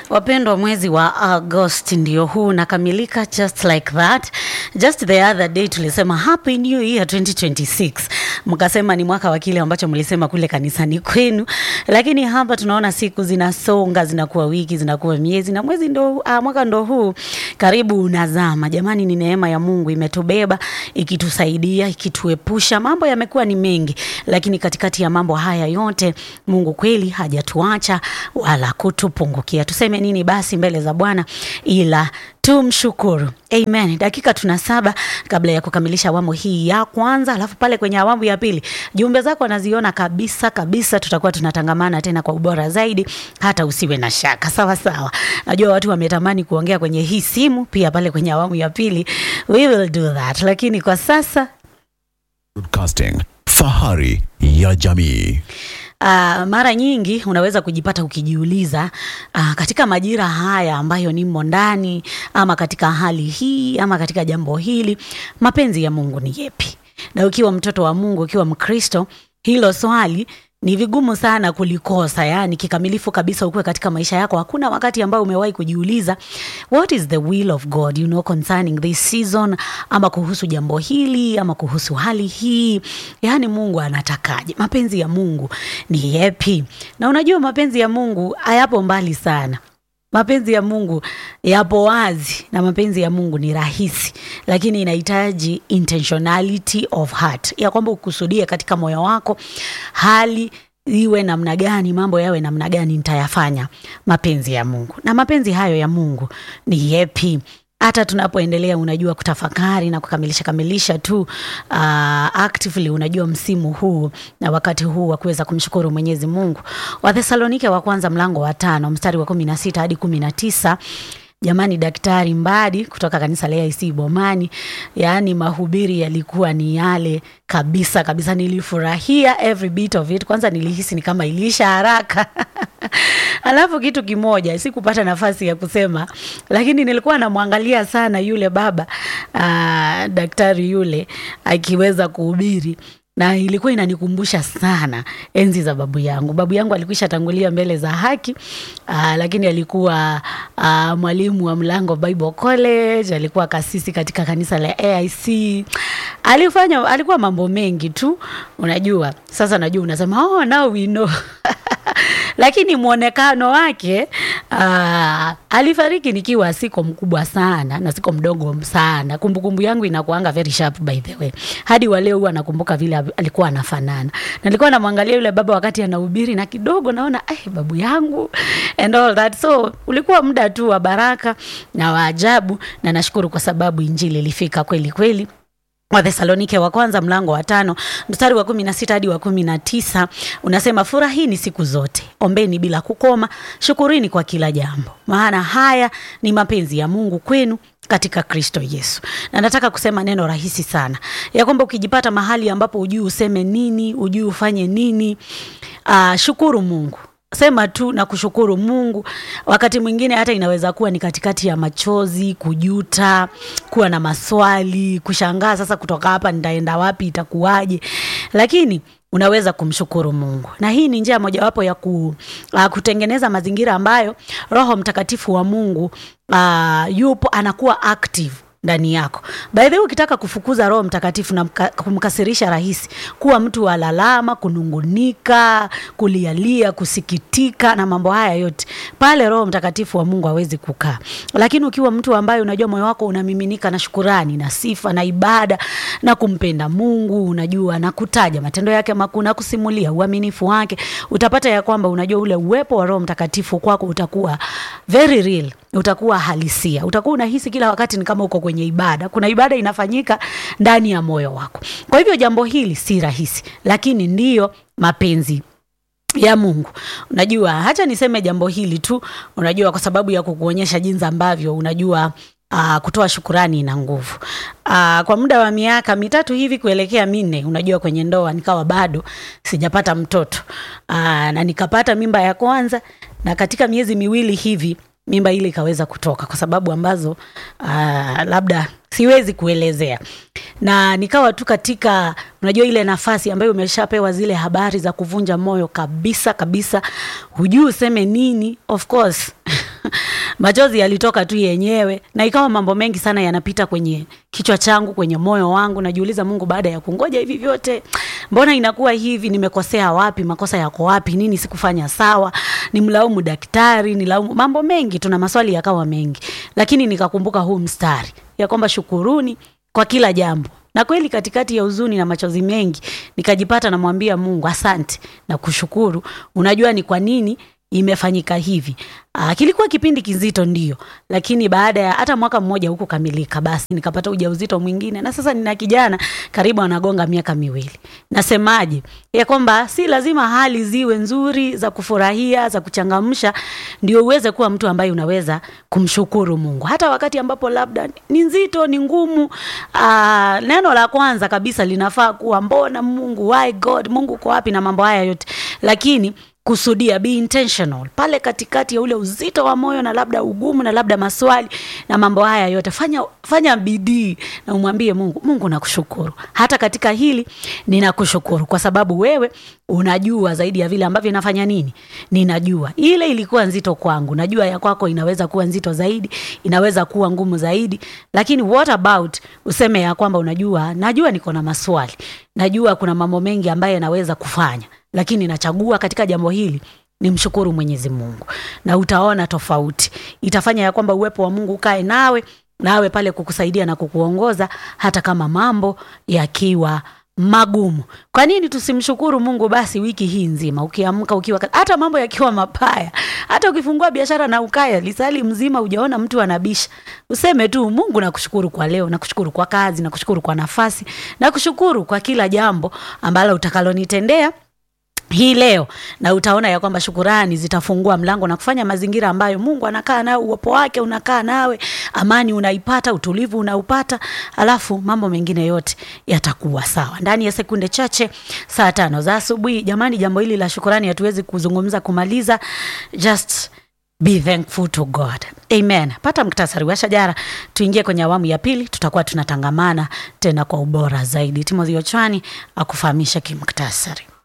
Wapendwa, mwezi wa Agosti ndio huu unakamilika, just like that. Just the other day tulisema happy new year 2026, mkasema ni mwaka wa kile ambacho mlisema kule kanisani kwenu, lakini hapa tunaona siku zinasonga, zinakuwa wiki, zinakuwa miezi na mwezi ndo, ah, mwaka ndo huu karibu unazama. Jamani, ni neema ya Mungu imetubeba ikitusaidia, ikituepusha. Mambo yamekuwa ni mengi, lakini katikati ya mambo haya yote Mungu kweli hajatuacha wala kutupungukia. Tuseme nini basi mbele za Bwana ila tumshukuru. Amen. Dakika tuna saba kabla ya kukamilisha awamu hii ya kwanza, alafu pale kwenye awamu ya pili jumbe zako naziona kabisa kabisa, tutakuwa tunatangamana tena kwa ubora zaidi, hata usiwe na shaka. Sawa sawa, najua watu wametamani kuongea kwenye hii simu pia, pale kwenye awamu ya pili we will do that, lakini kwa sasa Broadcasting, fahari ya jamii. Uh, mara nyingi unaweza kujipata ukijiuliza uh, katika majira haya ambayo nimo ndani ama katika hali hii ama katika jambo hili, mapenzi ya Mungu ni yepi? Na ukiwa mtoto wa Mungu, ukiwa Mkristo, hilo swali ni vigumu sana kulikosa, yani kikamilifu kabisa ukuwe katika maisha yako. Hakuna wakati ambao umewahi kujiuliza what is the will of God you know concerning this season, ama kuhusu jambo hili ama kuhusu hali hii, yani Mungu anatakaje? Mapenzi ya Mungu ni yepi? Na unajua mapenzi ya Mungu hayapo mbali sana mapenzi ya Mungu yapo wazi na mapenzi ya Mungu ni rahisi, lakini inahitaji intentionality of heart, ya kwamba ukusudie katika moyo wako hali iwe namna gani, mambo yawe namna gani, nitayafanya mapenzi ya Mungu. Na mapenzi hayo ya Mungu ni yepi? hata tunapoendelea unajua kutafakari na kukamilisha kamilisha tu uh, actively unajua msimu huu na wakati huu wa kuweza kumshukuru Mwenyezi Mungu. Wathesalonike wa kwanza mlango wa tano mstari wa kumi na sita hadi kumi na tisa. Jamani, Daktari Mbadi kutoka kanisa la AIC Bomani, yaani mahubiri yalikuwa ni yale kabisa kabisa. Nilifurahia every bit of it. Kwanza nilihisi ni kama iliisha haraka alafu kitu kimoja sikupata nafasi ya kusema, lakini nilikuwa namwangalia sana yule baba aa, daktari yule akiweza kuhubiri na ilikuwa inanikumbusha sana enzi za babu yangu. Babu yangu alikwisha tangulia mbele za haki aa, lakini alikuwa aa, mwalimu wa Mlango Bible College, alikuwa kasisi katika kanisa la AIC. Alifanya, alikuwa mambo mengi tu, unajua. Sasa najua unasema oh, now we know lakini mwonekano wake uh, alifariki nikiwa siko mkubwa sana na siko mdogo sana. Kumbukumbu yangu inakuanga very sharp by the way, hadi wa leo huwa nakumbuka vile alikuwa anafanana. Na nilikuwa namwangalia yule baba wakati anahubiri, na kidogo naona eh, babu yangu and all that. So ulikuwa muda tu wa baraka na wa ajabu, na nashukuru kwa sababu injili ilifika kweli kweli. Wathesalonike wa kwanza mlango wa tano mstari wa kumi na sita hadi wa kumi na tisa unasema furahini siku zote, ombeni bila kukoma, shukurini kwa kila jambo, maana haya ni mapenzi ya Mungu kwenu katika Kristo Yesu. Na nataka kusema neno rahisi sana ya kwamba ukijipata mahali ambapo ujui useme nini, ujui ufanye nini, uh, shukuru Mungu sema tu na kushukuru Mungu. Wakati mwingine hata inaweza kuwa ni katikati ya machozi, kujuta, kuwa na maswali, kushangaa, sasa kutoka hapa nitaenda wapi, itakuwaje? Lakini unaweza kumshukuru Mungu, na hii ni njia mojawapo ya ku, uh, kutengeneza mazingira ambayo Roho Mtakatifu wa Mungu uh, yupo anakuwa active ndani yako. By the way, ukitaka kufukuza Roho Mtakatifu na mka, kumkasirisha rahisi, kuwa mtu wa lalama, kunungunika, kulialia, kusikitika na mambo haya yote, pale Roho Mtakatifu wa Mungu hawezi kukaa. Lakini ukiwa mtu ambaye unajua moyo wako unamiminika na shukurani na sifa na ibada na kumpenda Mungu, unajua na kutaja matendo yake makuu na kusimulia uaminifu wake, utapata ya kwamba unajua ule uwepo wa Roho Mtakatifu kwako utakuwa very real utakuwa halisia, utakuwa unahisi kila wakati ni kama uko kwenye ibada. Kuna ibada inafanyika ndani ya moyo wako. Kwa hivyo jambo hili si rahisi, lakini ndiyo mapenzi ya Mungu. Unajua, hacha niseme jambo hili tu, unajua, kwa sababu ya kukuonyesha jinsi ambavyo unajua Uh, kutoa shukurani ina nguvu. Uh, kwa muda wa miaka mitatu hivi kuelekea minne, unajua kwenye ndoa nikawa bado sijapata mtoto uh, na nikapata mimba ya kwanza, na katika miezi miwili hivi mimba ile ikaweza kutoka kwa sababu ambazo uh, labda siwezi kuelezea na nikawa tu katika unajua ile nafasi ambayo umeshapewa zile habari za kuvunja moyo kabisa kabisa hujui useme nini of course machozi yalitoka tu yenyewe na ikawa mambo mengi sana yanapita kwenye kichwa changu kwenye moyo wangu najiuliza mungu baada ya kungoja hivi vyote mbona inakuwa hivi nimekosea wapi makosa yako wapi nini sikufanya sawa nimlaumu daktari nilaumu mambo mengi tuna maswali yakawa mengi lakini nikakumbuka huu mstari ya kwamba shukuruni kwa kila jambo na kweli katikati ya huzuni na machozi mengi nikajipata namwambia mungu asante na kushukuru unajua ni kwa nini imefanyika hivi Aa, kilikuwa kipindi kizito ndio lakini baada ya hata mwaka mmoja huku kamilika basi nikapata ujauzito mwingine na sasa nina kijana karibu anagonga miaka miwili nasemaje ya kwamba si lazima hali ziwe nzuri za kufurahia za kuchangamsha ndio uweze kuwa mtu ambaye unaweza kumshukuru mungu hata wakati ambapo labda ni nzito ni ngumu aa, neno la kwanza kabisa linafaa kuwa mbona mungu why god mungu uko wapi na mambo haya yote lakini kusudia be intentional pale katikati ya ule uzito wa moyo na labda ugumu na labda maswali na mambo haya yote fanya fanya bidii na umwambie mungu mungu nakushukuru hata katika hili ninakushukuru kwa sababu wewe unajua zaidi ya vile ambavyo inafanya nini ninajua ile ilikuwa nzito kwangu najua ya kwako inaweza kuwa nzito zaidi inaweza kuwa ngumu zaidi lakini what about useme ya kwamba unajua najua niko na maswali najua kuna mambo mengi ambayo naweza kufanya lakini nachagua katika jambo hili nimshukuru mwenyezi mungu na utaona tofauti itafanya ya kwamba uwepo wa mungu ukae nawe nawe pale kukusaidia na kukuongoza hata kama mambo yakiwa magumu kwa nini tusimshukuru mungu basi wiki hii nzima ukiamka ukiwa hata mambo yakiwa mabaya hata ukifungua biashara na ukaya lisali mzima ujaona mtu anabisha useme tu mungu nakushukuru kwa leo nakushukuru kwa kazi nakushukuru kwa nafasi nakushukuru kwa kila jambo ambalo utakalonitendea hii leo na utaona ya kwamba shukurani zitafungua mlango na kufanya mazingira ambayo mungu anakaa nawe uwepo wake unakaa nawe amani unaipata utulivu unaupata alafu mambo mengine yote yatakuwa sawa ndani ya sekunde chache saa tano za asubuhi jamani jambo hili la shukurani hatuwezi kuzungumza kumaliza just be thankful to god amen pata mktasari wa shajara tuingie kwenye awamu ya pili tutakuwa tunatangamana tena kwa ubora zaidi timothy ochwani akufahamisha kimktasari